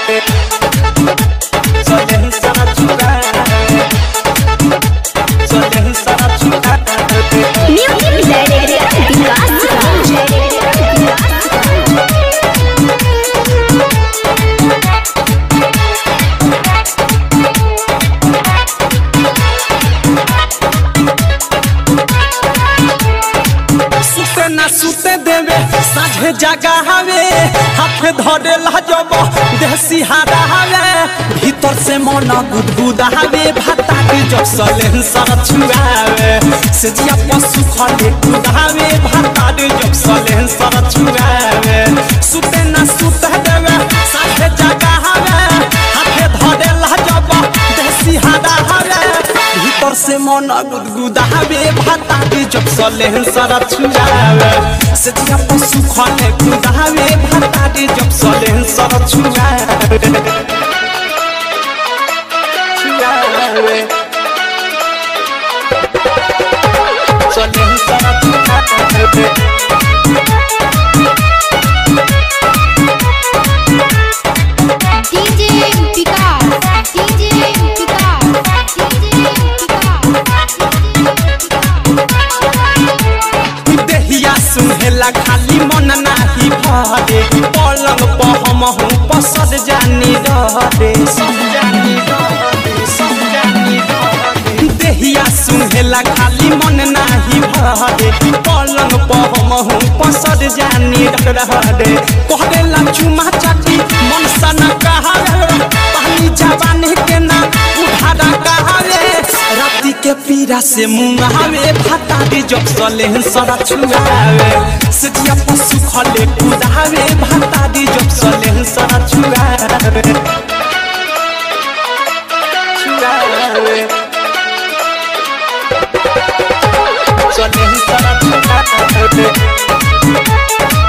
Soleil sana çugawe Soleil sana çugawe Music Director Vikas सुते ना सुते देवे साझे जगा हवे हाथ धरे लजब देसी हारा हवे भीतर से मन गुदगुदा हवे भाता के जब सलेन सर छुआवे से जिया पशु खले कुदावे भाता के जब सलेन सर छुआवे सुते ना सुते देवे साझे जगा हवे हाथ धरे लजब देसी हारा हवे भीतर से मन गुदगुदावे भाता के जब सलेन सर छुआवे से जिया पशु खले कुदावे भाता के जब सलेन सर छुआवे छुआवे सलेन सर छुआवे DJ Vikas DJ Vikas DJ देहिया सुहेला खाली मन नाही भरे पलंग पर हम हूँ पसद जानी रहरे सब जानी रहरे सब जानी रहरे देहिया सुहेला खाली मन नाही भरे पलंग पर हम हूँ पसद जानी रहरे कहदेला चुमा चाटी मन सन कहावे पानी जवानी के ना उधारा कहावे राती के पीरा से मुंगावे भाता दे जब सले सरा छुआवे सजिया पशु खले कुदावे भाता दे जब सले सरा छुआवे छुआवे सले सरा छुआवे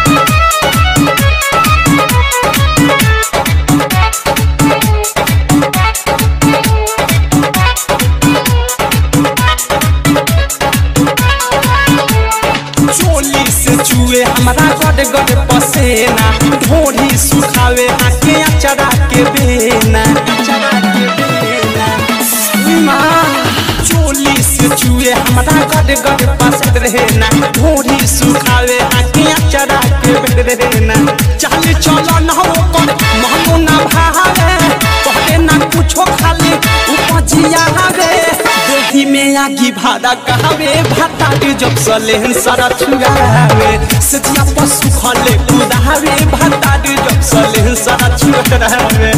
चोली से चुए हमारा गड़ गड़ पसेना ढोरी सुखावे आके अचरा के बेना अचरा के बेना माँ, चोली से चुए हमारा गड़ गड़ पसंद रहना ढोरी सुखावे आके अचरा के बेना चल चलो ना कर महंगो ना भावे कहते ना कुछो खाली उपजिया हवे देही में आगी भाड़ा कहवे भाता के जब सले सारा छुआवे सजिया पशु खले कुदावे भाता के जब सले सारा छुआवे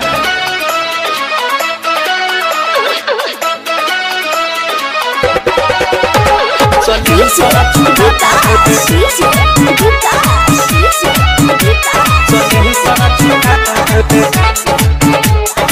सले सारा छुआवे सले सारा छुआवे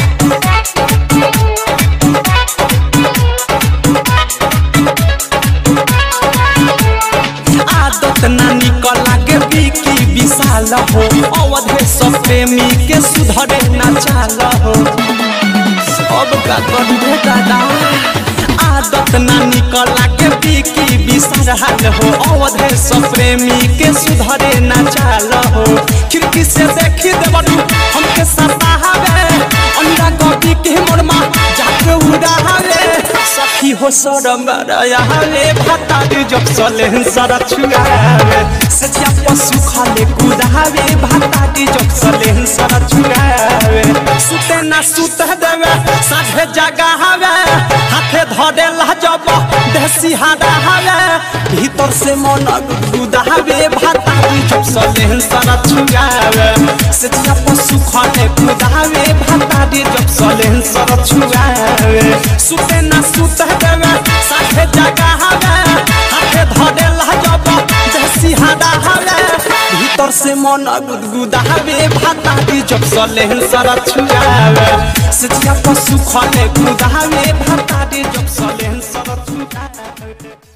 आदत ना निकल लागे बिकी विशाल हो अवधे सब प्रेमी के सुधरे ना चाल हो सब का करे दादा आदत ना निकल लागे बिकी विशाल हो अवधे सब प्रेमी के सुधरे ना चाल हो खिड़की से देखी देवरू हमके सतावे अंडा गोभी के मोरमा जाके उड़ावे सखी हो सरम रयाले भाता दे जब सले सरा छुआवे सजिया पशु खाले कुदावे भाता दे जब सले सरा छुआवे सुते ना सुते देवे साझे जगा हवे हाथे धरे लजब देसी हादा हवे भीतर से मन गुदावे भाता दे जब सले सरा छुआवे सजिया पशु खाले कुदावे भाता दे जब सले सरा छुआवे सुते ना सुते देवे साथे जगा हवे हाथे धरे लजब देसी हादा हवे भीतर से मन गुदगुदावे भाता दी जब सले सरा छुआवे सजिया पशु खले कुदावे भाता दी जब सले सरा छुआवे